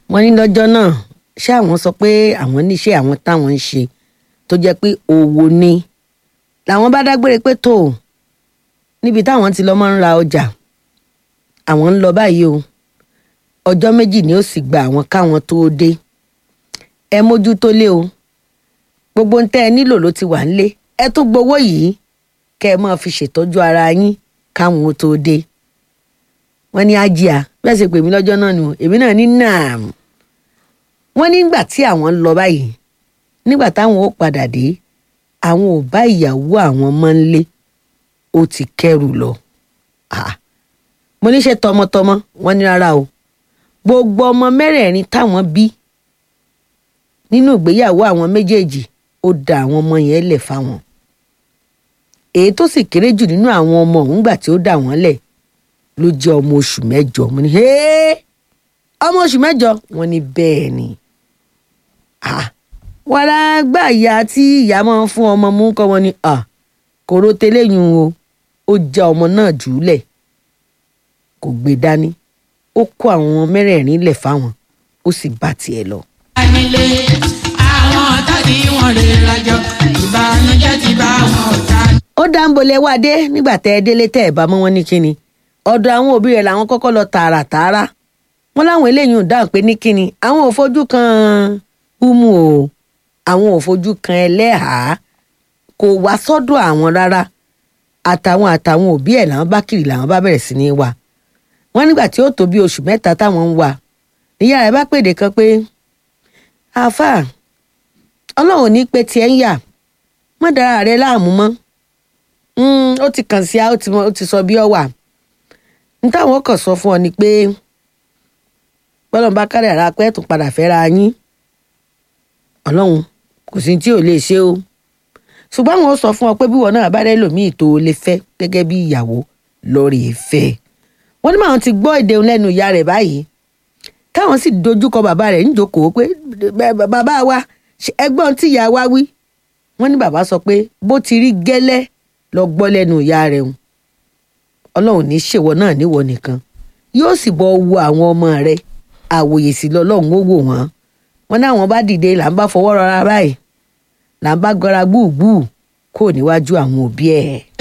wọ́n ní lọ́jọ́ náà ṣé àwọn sọ pé àwọn níṣẹ́ àwọn táwọn ń ṣe tó jẹ́ pé òwò ni làwọn bá dágbére pé tó níbi táwọn ti lọ máa ń ra ọjà àwọn ń lọ báyìí o ọjọ́ méjì ni ó sì gba àwọn káwọn tó dé ẹ mójútó lé o gbogbo ń tẹ́ ẹ nílò ló ti wà ńlé ẹ tún gbowó yìí kẹ́ ẹ máa fi ṣètọ́jú ara yín káwọn ó tó dé wọ́n ní ájíà bẹ́ẹ̀ ṣe pè mí lọ́jọ́ náà nù èmi náà ní nàám wọ́n nígbà tí àwọn ń lọ báyìí nígbà táwọn ó padà dé àwọn ò bá ìyàwó àwọn mọ́ ńlé ó ti kẹ́rù lọ Ah, mo ní ṣe tọmọtọmọ wọ́n ní rárá o gbogbo ọmọ mẹ́rẹ̀ẹ̀rin táwọn bí nínú ìgbéyàwó àwọn méjèèjì ó da àwọn ọmọ yẹn lẹ̀ fáwọn èyí tó sì kéré jù nínú àwọn ọmọ òun gbà tí ó dà wọ́n lẹ̀ ló jẹ́ ọmọ oṣù mẹ́jọ mo ní "Hey! ọmọ oṣù mẹ́jọ wọ́n ní bẹ́ẹ̀ ni Ah, wàrà gbà ìyá tí ìyá máa ń fún ọmọ mú kọ́ wọn ni ah, kòró tẹlẹ́yìn o ó já ọmọ náà jùúlẹ̀ kò gbé dání ó kó àwọn mẹ́rẹ̀ẹ̀rin lẹ̀ fáwọn ó sì bá tiẹ̀ lọ. nílé àwọn ọ̀tá tí wọ́n rè rajọ ìbànújẹ́ ti bá wọn ọ̀tá. ó dáńbolẹ̀ wá dé nígbà tẹ́ ẹ délé tẹ́ ẹ bá mọ́ wọn ní kíni ọ̀dọ̀ àwọn òbí rẹ̀ làwọn kọ́kọ́ lọ tààràtààrà wọn láwọn eléyìí ò dáhùn pé ní kíni àwọn ò fojú kan umu o àwọn ò fojú kan ẹlẹ́hàá kò wá sọ́dọ̀ àwọn rárá àtàwọn àtàwọn òbí ẹ̀ làwọn bá kiri làwọn bá bẹ̀rẹ̀ sí ní wá wọn nígbà tí ó tó bí oṣù mẹ́ta táwọn ń wá níyà rẹ̀ bá pèdè kan pé àáfàá ọlọ́run ní pé tiẹ̀ ń yà mọ́ dára rẹ láàmú mọ́ Mm, ó ti kàn sí a ó ti mọ- ó ti sọ bí ọ wà n táwọn kàn sọ fún ọ ni pé bọ́lọ̀ bá kárẹ̀ ara pẹ́ tún padà fẹ́ra yín ọlọ́run kò sí tí ò lè ṣe o ṣùgbọ́n àwọn sọ fún ọ pé bí wọn náà bá rẹ́ lòmíì tó o lè fẹ́ gẹ́gẹ́ bí ìyàwó lọ́ọ̀rì ìfẹ́ wọ́n ní màwọn ti gbọ́ èdè òun lẹ́nu ìyá rẹ̀ báyìí káwọn sì dojúkọ bàbá rẹ̀ níjókòó pé "Bẹ- bẹ- bàbá wa ṣe ẹgbọ́n tí ìyá wa wí wọ́n ní bàbá sọ pé bó ti rí gẹ́lẹ́ lọ gbọ́ lẹ́nu ìyá rẹ̀ hùn ọlọ́run ní ṣèwọ náà níwọ nìkan yóò sì bọ́ wo àwọn ọmọ rẹ̀ àwòyè sí lọ́lọ́run ó wò wọ́n wọn náà wọn bá dìde là ń bá fọwọ́ rọra báyìí là ń bá gọra gbùgbù kó níwájú àwọn òbí ẹ̀.